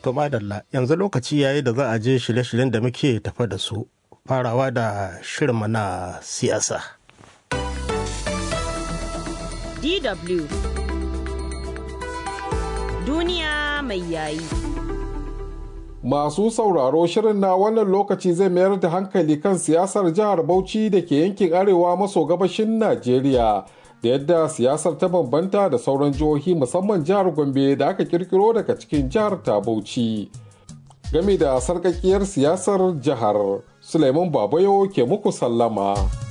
To madalla yanzu lokaci yayi da za a je shirye-shiryen da muke tafa da su farawa da shirinmu na siyasa. DW Duniya mai yayi. Masu sauraro shirin na wannan lokaci zai mayar da hankali kan siyasar jihar Bauchi da ke yankin arewa maso gabashin Najeriya da yadda siyasar ta bambanta da sauran jihohi musamman jihar Gombe da aka kirkiro daga cikin jihar ta Bauchi. Game da sarkakiyar siyasar jihar, Suleiman Babayo ke muku sallama.